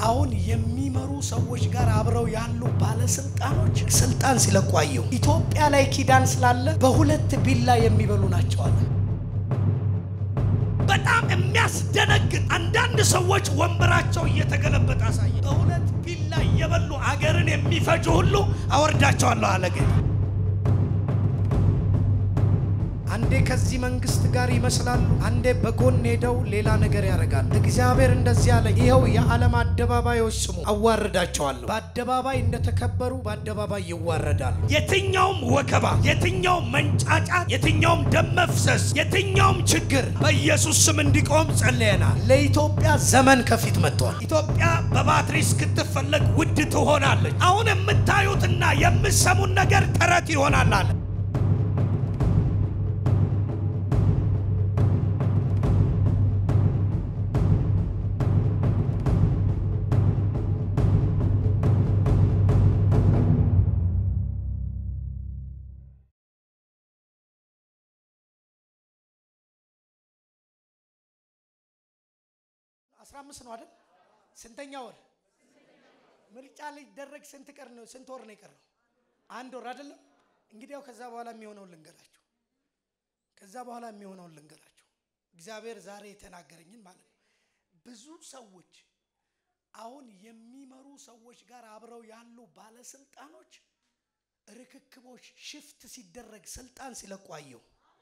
አሁን የሚመሩ ሰዎች ጋር አብረው ያሉ ባለስልጣኖች ስልጣን ሲለቋየው ኢትዮጵያ ላይ ኪዳን ስላለ በሁለት ቢላ የሚበሉ ናቸው አለ። በጣም የሚያስደነግጥ አንዳንድ ሰዎች ወንበራቸው እየተገለበጠ አሳየ። በሁለት ቢላ እየበሉ አገርን የሚፈጁ ሁሉ አወርዳቸዋለሁ አለ ጌታ። አንዴ ከዚህ መንግስት ጋር ይመስላሉ፣ አንዴ በጎን ሄደው ሌላ ነገር ያደርጋሉ። እግዚአብሔር እንደዚህ አለ፣ ይኸው የዓለም አደባባዮች ስሙ፣ አዋርዳቸዋለሁ። በአደባባይ እንደተከበሩ በአደባባይ ይዋረዳሉ። የትኛውም ወከባ፣ የትኛውም መንጫጫት፣ የትኛውም ደም መፍሰስ፣ የትኛውም ችግር በኢየሱስ ስም እንዲቆም ጸልየናል። ለኢትዮጵያ ዘመን ከፊት መጥቷል። ኢትዮጵያ በባትሪ እስክትፈለግ ውድ ትሆናለች። አሁን የምታዩትና የምትሰሙን ነገር ተረት ይሆናል አለ። አስራ አምስት ነው አይደል? ስንተኛ ወር ምርጫ ሊደረግ ስንት ቀር ነው? ስንት ወር ነው የቀረው? አንድ ወር አይደለም? እንግዲያው ከዛ በኋላ የሚሆነውን ልንገራችሁ። ከዛ በኋላ የሚሆነውን ልንገራችሁ። እግዚአብሔር ዛሬ የተናገረኝን ማለት ነው። ብዙ ሰዎች አሁን የሚመሩ ሰዎች ጋር አብረው ያሉ ባለስልጣኖች ርክክቦች ሽፍት ሲደረግ ስልጣን ሲለቋየው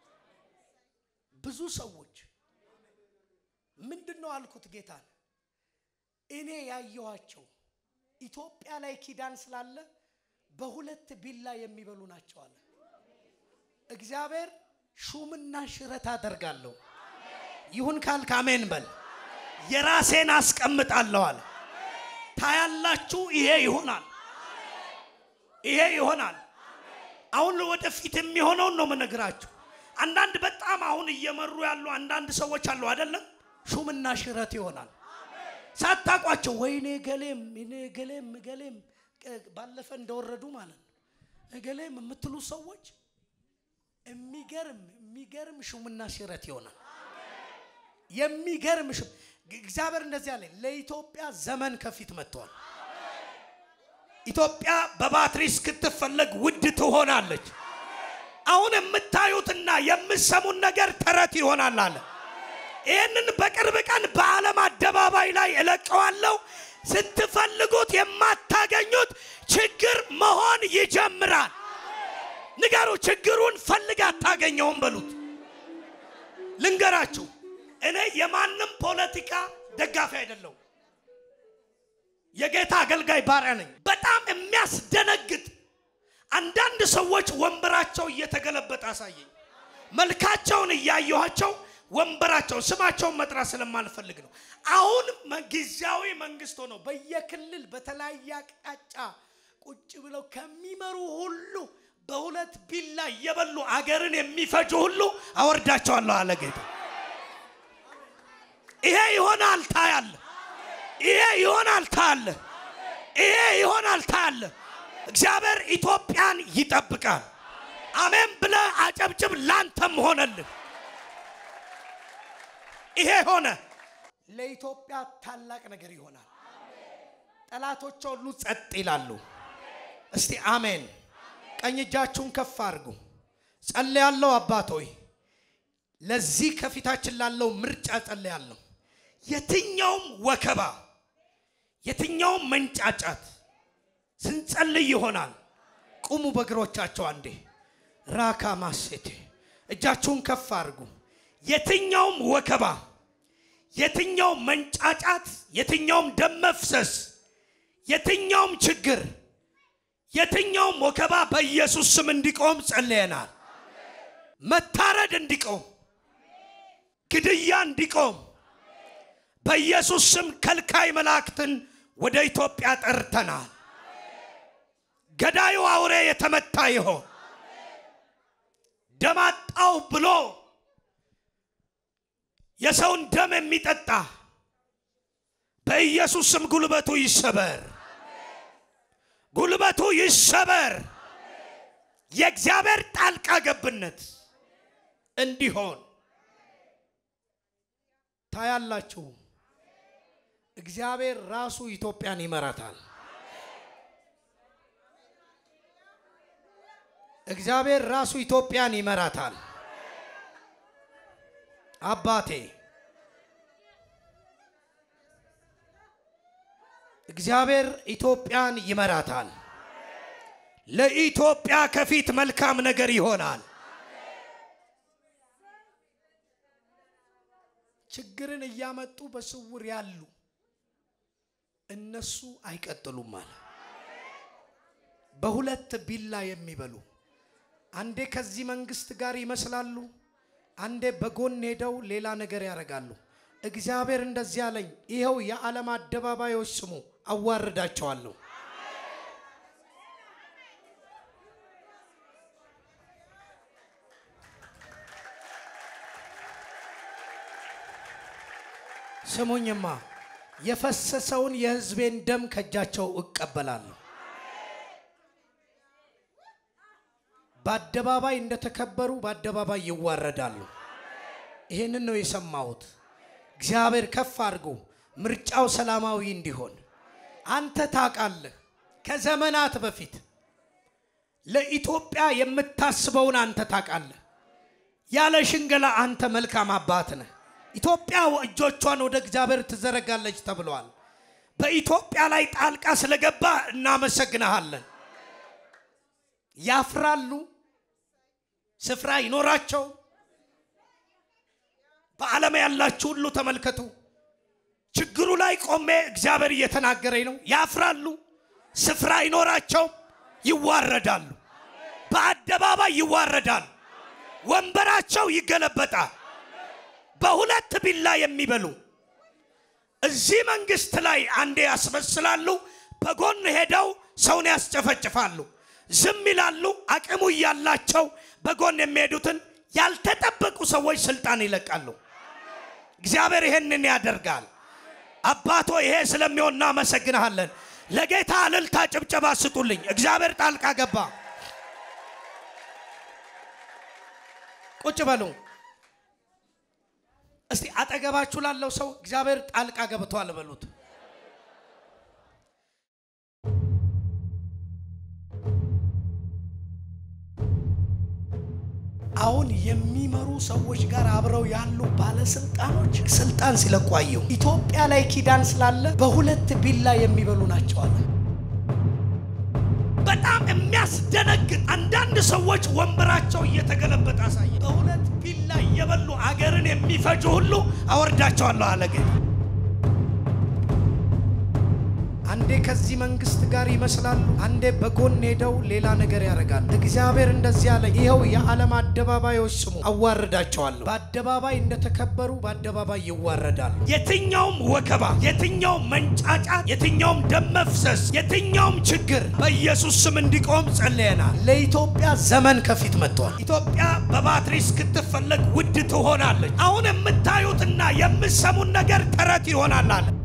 ብዙ ሰዎች ምንድን ነው አልኩት ጌታን። እኔ ያየኋቸው ኢትዮጵያ ላይ ኪዳን ስላለ በሁለት ቢላ የሚበሉ ናቸው አለ እግዚአብሔር። ሹምና ሽረት አደርጋለሁ። ይሁን ካልክ አሜን በል። የራሴን አስቀምጣለሁ አለ። ታያላችሁ፣ ይሄ ይሆናል፣ ይሄ ይሆናል። አሁን ወደፊት የሚሆነውን ነው የምነግራችሁ። አንዳንድ በጣም አሁን እየመሩ ያሉ አንዳንድ ሰዎች አሉ አይደለም ሹምና ሽረት ይሆናል። ሳታቋቸው ወይኔ ገሌም እኔ ገሌም ገሌም ባለፈ እንደወረዱ ማለት ነው። ገሌም የምትሉ ሰዎች የሚገርም የሚገርም ሹምና ሽረት ይሆናል። የሚገርም ሹም እግዚአብሔር እንደዚህ አለ። ለኢትዮጵያ ዘመን ከፊት መጥቷል። ኢትዮጵያ በባትሪ እስክትፈለግ ውድ ትሆናለች። አሁን የምታዩትና የምትሰሙን ነገር ተረት ይሆናል አለ። ይህንን በቅርብ ቀን በዓለም አደባባይ ላይ እለቀዋለሁ። ስትፈልጉት የማታገኙት ችግር መሆን ይጀምራል። ንገሩ፣ ችግሩን ፈልግ አታገኘውም በሉት። ልንገራችሁ፣ እኔ የማንም ፖለቲካ ደጋፊ አይደለሁም። የጌታ አገልጋይ ባሪያ ነኝ። በጣም የሚያስደነግጥ አንዳንድ ሰዎች ወንበራቸው እየተገለበጠ አሳየኝ። መልካቸውን እያየኋቸው ወንበራቸውን ስማቸውን መጥራት ስለማልፈልግ ነው። አሁን ጊዜያዊ መንግስት ሆነው በየክልል በተለያየ አቅጣጫ ቁጭ ብለው ከሚመሩ ሁሉ በሁለት ቢላ እየበሉ አገርን የሚፈጁ ሁሉ አወርዳቸዋለሁ አለ ጌታ። ይሄ ይሆናል ታያለ። ይሄ ይሆናል ታያለ። ይሄ ይሆናል ታያለ። እግዚአብሔር ኢትዮጵያን ይጠብቃል። አሜን ብለ አጨብጭብ። ላንተም ሆነልህ። ይሄ ሆነ። ለኢትዮጵያ ታላቅ ነገር ይሆናል። ጠላቶቿ ሁሉ ጸጥ ይላሉ። እስቲ አሜን። ቀኝ እጃችሁን ከፍ አድርጉ። ጸልያለሁ። አባት ሆይ ለዚህ ከፊታችን ላለው ምርጫ ጸልያለሁ። የትኛውም ወከባ፣ የትኛውም መንጫጫት ስንጸልይ ይሆናል። ቁሙ በእግሮቻቸው አንዴ። ራካ ማሴቴ እጃችሁን ከፍ አድርጉ። የትኛውም ወከባ፣ የትኛውም መንጫጫት፣ የትኛውም ደም መፍሰስ፣ የትኛውም ችግር፣ የትኛውም ወከባ በኢየሱስ ስም እንዲቆም ጸልየናል። መታረድ እንዲቆም፣ ግድያ እንዲቆም በኢየሱስ ስም ከልካይ መላእክትን ወደ ኢትዮጵያ ጠርተናል። ገዳዩ አውሬ የተመታ ይሆን ደም አጣው ብሎ የሰውን ደም የሚጠጣ በኢየሱስ ስም ጉልበቱ ይሰበር፣ ጉልበቱ ይሰበር። የእግዚአብሔር ጣልቃ ገብነት እንዲሆን ታያላችሁ። እግዚአብሔር ራሱ ኢትዮጵያን ይመራታል። እግዚአብሔር ራሱ ኢትዮጵያን ይመራታል። አባቴ እግዚአብሔር ኢትዮጵያን ይመራታል። ለኢትዮጵያ ከፊት መልካም ነገር ይሆናል። ችግርን እያመጡ በስውር ያሉ እነሱ አይቀጥሉም አለ። በሁለት ቢላ የሚበሉ አንዴ ከዚህ መንግስት ጋር ይመስላሉ፣ አንዴ በጎን ሄደው ሌላ ነገር ያደርጋሉ። እግዚአብሔር እንደዚህ አለኝ፣ ይኸው የዓለም አደባባዮች ስሙ፣ አዋርዳቸዋለሁ። ስሙኝማ የፈሰሰውን የሕዝቤን ደም ከእጃቸው እቀበላለሁ። በአደባባይ እንደተከበሩ በአደባባይ ይዋረዳሉ። ይህንን ነው የሰማሁት። እግዚአብሔር ከፍ አድርጎ ምርጫው ሰላማዊ እንዲሆን አንተ ታውቃለህ። ከዘመናት በፊት ለኢትዮጵያ የምታስበውን አንተ ታውቃለህ። ያለ ሽንገላ አንተ መልካም አባት ነህ። ኢትዮጵያ እጆቿን ወደ እግዚአብሔር ትዘረጋለች ተብሏል። በኢትዮጵያ ላይ ጣልቃ ስለገባ እናመሰግንሃለን። ያፍራሉ፣ ስፍራ ይኖራቸው። በዓለም ያላችሁ ሁሉ ተመልከቱ። ችግሩ ላይ ቆሜ እግዚአብሔር እየተናገረኝ ነው። ያፍራሉ፣ ስፍራ ይኖራቸው፣ ይዋረዳሉ፣ በአደባባይ ይዋረዳሉ፣ ወንበራቸው ይገለበጣል። በሁለት ቢላ የሚበሉ እዚህ መንግስት ላይ አንዴ ያስመስላሉ፣ በጎን ሄደው ሰውን ያስጨፈጭፋሉ፣ ዝም ይላሉ። አቅሙ እያላቸው በጎን የሚሄዱትን ያልተጠበቁ ሰዎች ስልጣን ይለቃሉ። እግዚአብሔር ይሄንን ያደርጋል። አባቶ ይሄ ስለሚሆን እናመሰግንሃለን። ለጌታ እልልታ ጭብጨባ ስጡልኝ። እግዚአብሔር ጣልቃ ገባ። ቁጭ በሉ። እስቲ አጠገባችሁ ላለው ሰው እግዚአብሔር ጣልቃ ገብቷል በሉት። አሁን የሚመሩ ሰዎች ጋር አብረው ያሉ ባለስልጣኖች ስልጣን ሲለቁ አየሁ። ኢትዮጵያ ላይ ኪዳን ስላለ በሁለት ቢላ የሚበሉ ናቸው አለ። በጣም የሚያስደነግጥ አንዳንድ ሰዎች ወንበራቸው እየተገለበጠ አሳየ። በሁለት ቢላ እየበሉ አገርን የሚፈጁ ሁሉ አወርዳቸዋለሁ አለ ጌታ። አንዴ ከዚህ መንግስት ጋር ይመስላሉ፣ አንዴ በጎን ሄደው ሌላ ነገር ያደርጋሉ። እግዚአብሔር እንደዚህ አለ፣ ይኸው የዓለም አደባባዮች ስሙ፣ አዋርዳቸዋለሁ። በአደባባይ እንደተከበሩ በአደባባይ ይዋረዳሉ። የትኛውም ወከባ፣ የትኛውም መንጫጫት፣ የትኛውም ደም መፍሰስ፣ የትኛውም ችግር በኢየሱስ ስም እንዲቆም ጸልየናል። ለኢትዮጵያ ዘመን ከፊት መጥቷል። ኢትዮጵያ በባትሪ እስክትፈለግ ውድ ትሆናለች። አሁን የምታዩትና የምሰሙን ነገር ተረት ይሆናል አለ